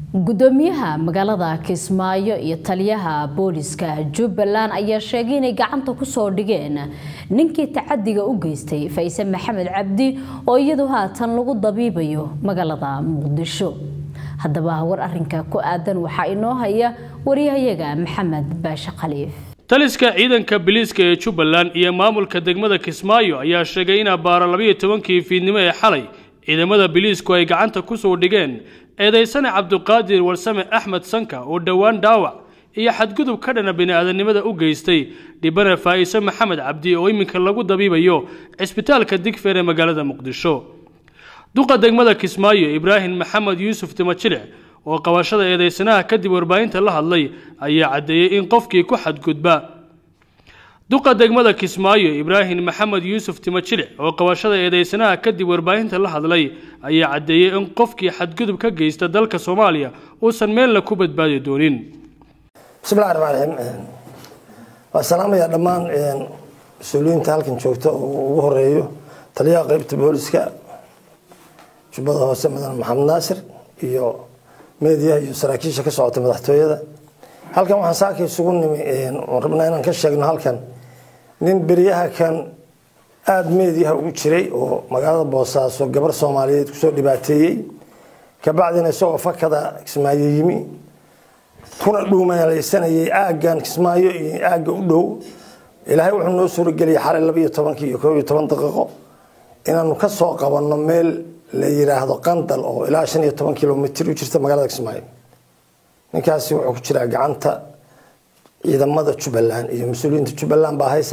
gudoomiyaha magaalada kismaayo iyo taliyaha booliska jubbaland ayaa sheegay inay gacanta kusoo dhigeen ninkii tacadiga u geystay fayse maxamed cabdi oo iyadu haatan lagu dabiibayo magaalada muqdisho haddaba war arinka ku aadan waxaa inoo haya wariyahayaga maxamed baashe khaliif taliska ciidanka biliiska ee jubbaland iyo maamulka degmada kismaayo ayaa sheegay in abbaaro labayo tobankii fiidnimo ee xalay ciidamada biliisku ay gacanta kusoo dhigeen eedaysane cabduqaadir warsame axmed sanka oo dhowaan dhaawac iyo xadgudub ka dhana bini-aadanimada u geystay dhibane faa'iise maxamed cabdi oo iminka lagu dabiibayo cisbitaalka digfeer ee magaalada muqdisho duqa degmada kismaayo ibraahim maxamed yuusuf timajile oo qabashada eedaysanaha kadib warbaahinta la hadlay ayaa caddeeyey in qofkii ku xadgudba duqa degmada kismaayo ibraahim maxamed yuusuf timajile oo qabashada eedeysanaha kadib warbaahinta la hadlay ayaa caddeeyey in qofkii xadgudub ka geysta dalka soomaaliya uusan meelna ku badbaadi doonin bismillahi raxmaan raxiim waa salaamaya dhammaan mas-uuliyiinta halkan joogta oo ugu horeeyo taliyaha qeybta booliska jubbada hoose mudane maxamed naasir iyo meediyaha iyo saraakiisha ka socota madaxtooyada halkan waxaan saaka isugu nimi rabnaa inaan ka sheegno halkan nin beryaha kan aada meediyaha ugu jiray oo magaalada boosaaso gabar soomaaliyeed kusoo dhibaateeyey kabacdina isagoo fakada kismaayo yimi kuna dhuumalaysanayay aaggan kismaayo iyo aagga u dhow ilaahay wuxuu noo suurageliyay xalay laba iyo tobankii iyo koob iyo toban daqiiqo inaanu ka soo qabanno meel la yiraahdo qandal oo ilaa shan iyo toban kilomitr u jirta magaalada kismaayo ninkaasi wuxuu ku jiraa gacanta ciidamada jubbaland iyo mas-uuliyiinta jubbaland baa haysa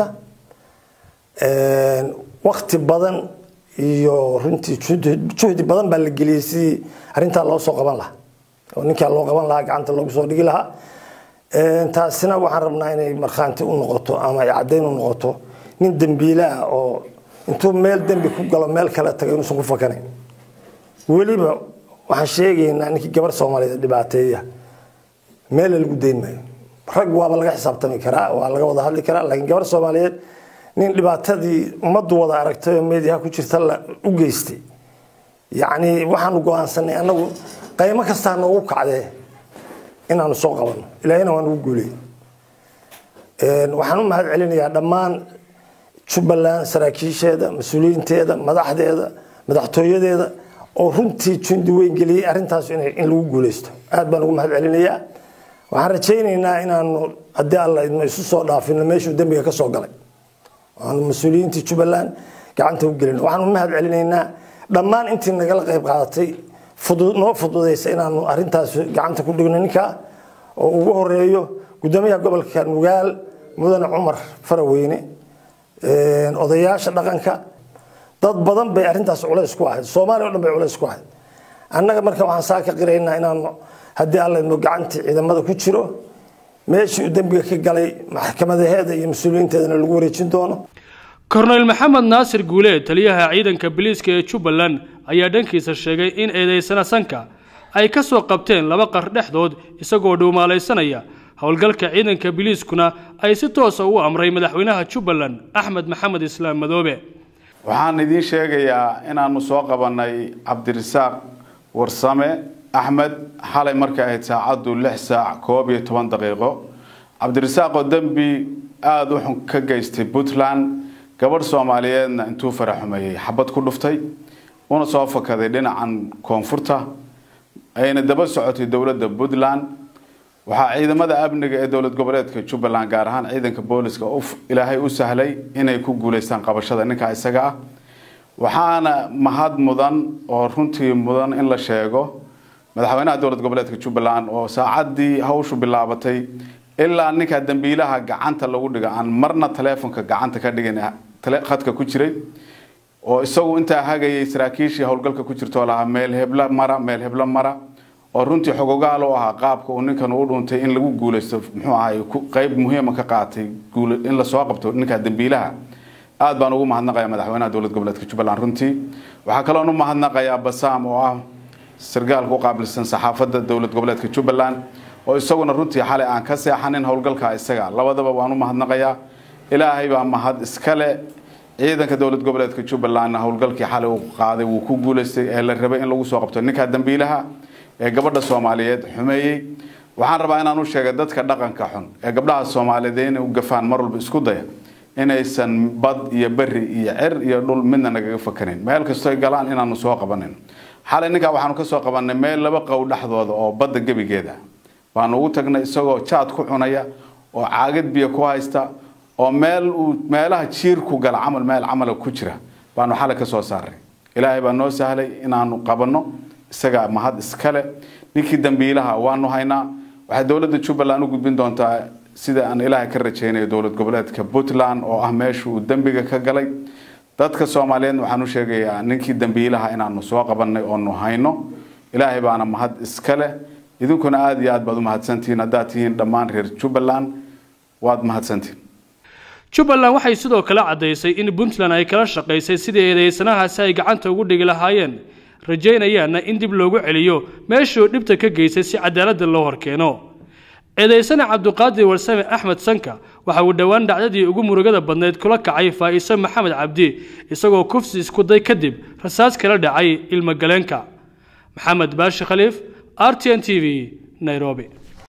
wakti badan iyo runtii juhdi badan baa la geliyey sidii arintaa loo soo qaban lahaa oo ninkaa loo qaban lahaa gacanta loogu soo dhigi lahaa taasina waxaan rabnaa inay markhaanti u noqoto ama ay caddayn u noqoto nin dembiile ah oo intuu meel dembi ku galo meel kale taga inuusan ku fakanayn weliba waxaan sheegaynaa ninkii gabar soomaaliyeed dhibaateeya meela lagu dayn maayo rag waaba laga xisaabtami karaa waa laga wada hadli karaa laakiin gabar soomaaliyeed nin dhibaatadii ummaddu wada aragtay oo meediyaha ku jirta la u geystay yacni waxaanu go-aansanay annagu qaymo kastaa noogu kacdee inaanu soo qabanno ilaahina waa nagu guuley waxaan u mahad celinayaa dhammaan jubbaland saraakiisheeda mas-uuliyiinteeda madaxdeeda madaxtooyadeeda oo runtii jundi weyn geliyey arrintaas in lagu guuleysto aad baan ugu mahad celinayaa waxaan rajaynaynaa inaanu haddii alla idmo isu soo dhaafino meeshuu dembiga ka soo galay aanu mas-uuliyiintii jubbaland gacanta u gelin waxaan u mahad celinaynaa dhammaan intii nagala qayb qaadatay noo fududaysa inaanu arrintaas gacanta ku dhigno ninkaa oo ugu horeeyo gudoomiyaha gobolka nugaal mudane cumar faraweyne odayaasha dhaqanka dad badan bay arrintaas culays ku ahayd soomaaliya o dhan bay culays ku ahayd annaga marka waxaan saa ka qiraynaa inaanu haddii alla idmo gacantii ciidamada ku jiro meeshii uu dembiga ka galay maxkamadaheeda iyo mas-uuliyiinteedana lagu wareejin doono korneyl maxamed naasir guuleed taliyaha ciidanka biliiska ee jubbaland ayaa dhankiisa sheegay in eedeysana sanka ay ka soo qabteen laba qar dhexdood isagoo dhuumaalaysanaya howlgalka ciidanka biliiskuna ay si toosa u amray madaxweynaha jubbaland axmed maxamed islaam madoobe waxaan idiin sheegayaa inaanu soo qabanay cabdirasaaq warsame axmed xalay markay ahayd saacaddu lix saac koob iyo toban daqiiqo cabdirasaaqoo dembi aada u xun ka geystay puntland gabadh soomaaliyeedna intuu faraxumeeyey xabad ku dhuftay una soo fakaday dhinacan koonfurta ayna daba socotay dowladda puntland waxaa ciidamada amniga ee dowlad goboleedka jubbaland gaar ahaan ciidanka booliska ilaahay u sahlay inay ku guuleystaan qabashada ninkaa isaga ah waxaana mahad mudan oo runtii mudan in la sheego madaxweynaha dowlad goboleedka jubbaland oo saacadii hawshu bilaabatay ilaa ninkaa dambiilaha gacanta lagu dhiga aan marna taleefonka gacanta ka dhigin khadka ku jiray oo isagu intaa hagayay saraakiishii howlgalka ku jirtoo lahaa meel hebla mara meel hebla mara oo runtii xogogaal u ahaa qaabka uu ninkan u dhuuntay in lagu guuleysto muxuu ahay qeyb muhiima ka qaatay in lasoo qabto ninkaa dambiilaha aad baan ugu mahadnaqayaa madaxweynaha dowlad goboleedka jubbaland runtii waxaa kaloon u mahadnaqayaa basaam oo ah sargaalka u qaabilsan saxaafadda dowlad goboleedka jubbaland oo isaguna runtii xalay aan ka seexanin howlgalka isaga labadaba waan u mahadnaqayaa ilaahay baa mahad iskale ciidanka dowlad goboleedka jubbalandna howlgalkii xalay uu qaaday wuu ku guuleystay ee la rabay in lagu soo qabto ninkaa dambiilaha ee gabadha soomaaliyeed xumeeyey waxaan rabaa inaan u sheegay dadka dhaqanka xun ee gabdhaha soomaaliyeed inay u gafaan mar walba isku daya inaysan bad iyo beri iyo cer iyo dhul midna nagaga fakanin meel kastoy galaan inaanu soo qabanin xalay ninkaa waxaanu ka soo qabanay meel laba qow dhexdooda oo badda gebigeeda waanu ugu tagnay isagoo jaad ku cunaya oo caagad biyo ku haysta oo meel uu meelaha jiirku gala camal meel camala ku jira baanu xalay ka soo saaray ilaahay baa noo sahlay inaanu qabanno isagaa mahad iskale ninkii dambiilaha waanu haynaa waxay dowladda jubbaland u gudbin doontaa sida aan ilaahay ka rajaynayo dowlad goboleedka puntland oo ah meesha uu dembiga ka galay dadka soomaaliyeed waxaan u sheegayaa ninkii dambiilaha inaanu soo qabanay oonu hayno ilaahay baana mahad iskale idinkuna aada iyo aad baad u mahadsantihiin haddaad tihiin dhammaan reer jubbaland waad mahadsantihiin jubbaland waxay sidoo kale caddaysay in puntland ay kala shaqaysay sidii eedeysanahaasi ay gacanta ugu dhigi lahaayeen rajaynayaanna in dib loogu celiyo meeshuu dhibta ka geystay si cadaaladda loo horkeeno eedeysane cabduqaadir warsame axmed sanka waxa uu dhowaan dhacdadii ugu murugada badnayd kula kacay faa'iise maxamed cabdi isagoo kufsi iskuday kadib rasaas kala dhacay ilmogaleenka maxamed baashi khaliif r t n t v nairobi